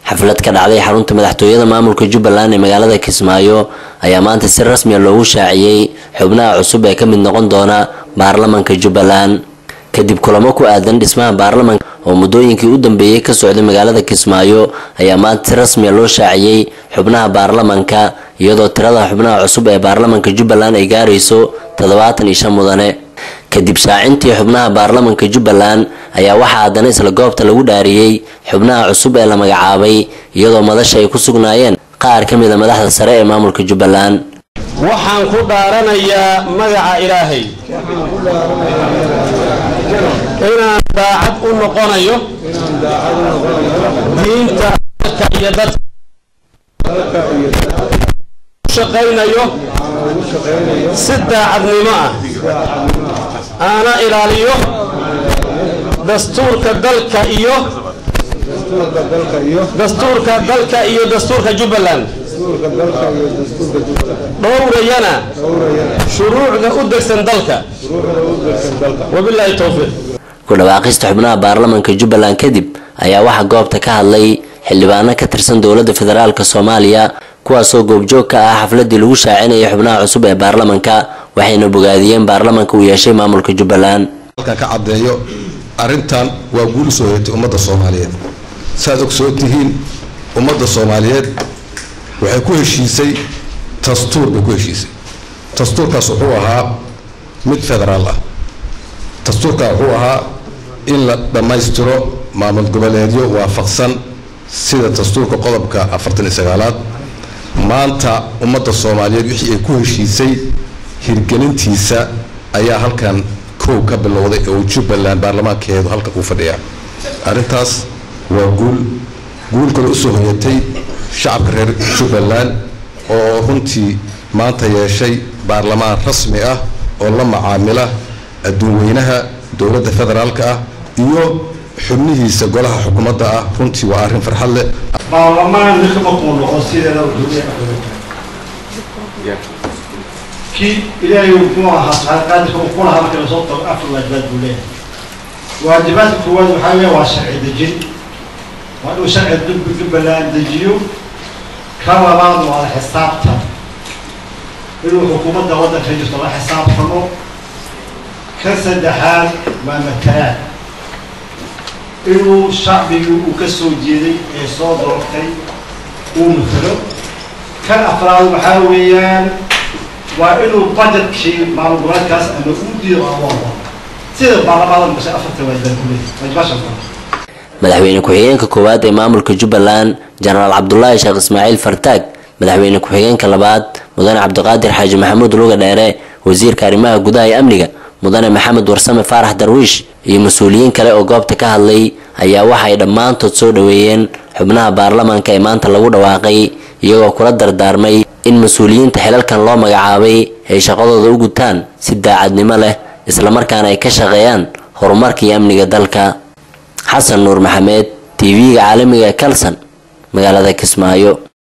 xaflad ka dhacday xarunta madaxtooyada maamulka jubbaland ee magaalada kismaayo ayaa maanta si rasmiya loogu shaaciyey xubnaha cusub ee ka mid noqon doona baarlamanka jubbaland kadib kulamo ku aadan dhismaha baarlamanka oo muddooyinkii u dambeeyey ka socday magaalada kismaayo ayaa maanta si rasmiya loo shaaciyey xubnaha baarlamanka iyadoo tirada xubnaha cusub ee baarlamanka jubbaland ay gaarayso toddobaatan iyo shan mudane kadib shaacintii xubnaha baarlamanka jubbaland ayaa waxaa haddana isla goobta lagu dhaariyey xubnaha cusub ee la magacaabay iyadoo madasha ay ku sugnaayeen qaar ka mid a madaxda sare ee maamulka jubbaland waxaan ku dhaaranayaa magaca ilaahay inaan daacad u noqonayo diinta dalka iyo dadka shaqaynayo si daacadnimo ah aana ilaaliyo dastuurka dalka iyo dastuurka dalka iyo dastuurka jubbaland dhowrayana shuruucda u degsan dalka wabilaahi towfiiq ku dhawaaqista xubnaha baarlamanka jubbaland kadib ayaa waxaa goobta ka hadlay xildhibaano ka tirsan dowladda federaalk soomaaliya kuwaasoo goobjoog ka ah xafladii lagu shaacinayay xubnaha cusub ee baarlamanka waxayna bogaadiyeen baarlamanka uu yeeshay maamulka jubbaland halkan ka caddeeyo arrintan waa guul soo hoyatay ummadda soomaaliyeed saaad ogsoon tihiin ummadda soomaaliyeed waxay ku heshiisay dastuur bay ku heshiisay dastuurkaas wuxuu ahaa mid federaal ah dastuurkaa wuxuu ahaa in la dhammaystiro maamul goboleedyo waafaqsan sida dastuurka qodobka afartan iyo sagaalaad maanta ummadda soomaaliyeed wixii ay ku heshiisay hirgelintiisa ayaa halkan kow ka bilowday oo jubbaland baarlamaankeedu halkan uu fadhiyaa arrintaas waa guul guul kale usoo hoyatay shacabka reer jubbaland oo runtii maanta yeeshay baarlamaan rasmi ah oo la macaamila adduunweynaha dowladda federaalka ah iyo xubnihiisa golaha xukuumadda ah runtii waa arrin farxad leh baarlamaan ninka markuu noqo sideeda kii ilaahay muxuu ahaa saaqaadka uu kulahaa marka lasoo tago afar waajibaad buu leeyahay waajibaadka koowaad waxaa weeye waa sharci dejin waa inuu sharci dub jubbaland dejiyo ka labaad waa la xisaabtan inuu xukuumadda waddanka jirto la xisaabtamo ka saddexaad waa matalaad inuu shacbigii uu ka soo jeeday ee soo doortay uu matalo kan afraad waxaa weeyaan waa inuu budgetkii maamul goboleedkaas ama uu diido ama sida baarlamaanka gashay afarta waajibaad ku leeyahay waajibaashan madaxweyne ku-xigeenka koowaad ee maamulka jubbaland jenaraal cabdulaahi sheekh ismaaciil fartaag madaxweyne ku-xigeenka labaad mudane cabdiqaadir xaaji maxamuud luga dheere wasiirka arrimaha gudaha ee amniga mudane maxamed warsame faarax darwiish iyo mas-uuliyiin kale oo goobta ka hadlay ayaa waxay dhammaantood soo dhoweeyeen xubnaha baarlamanka ee maanta lagu dhawaaqay iyagoo kula dardaarmay in mas-uuliyiinta xilalkan loo magacaabay ay shaqadooda u gutaan si daacadnimo leh islamarkaana ay ka shaqeeyaan horumarka iyo amniga dalka xasan nuur maxamed tv-ga caalamiga ee kalson magaalada kismaayo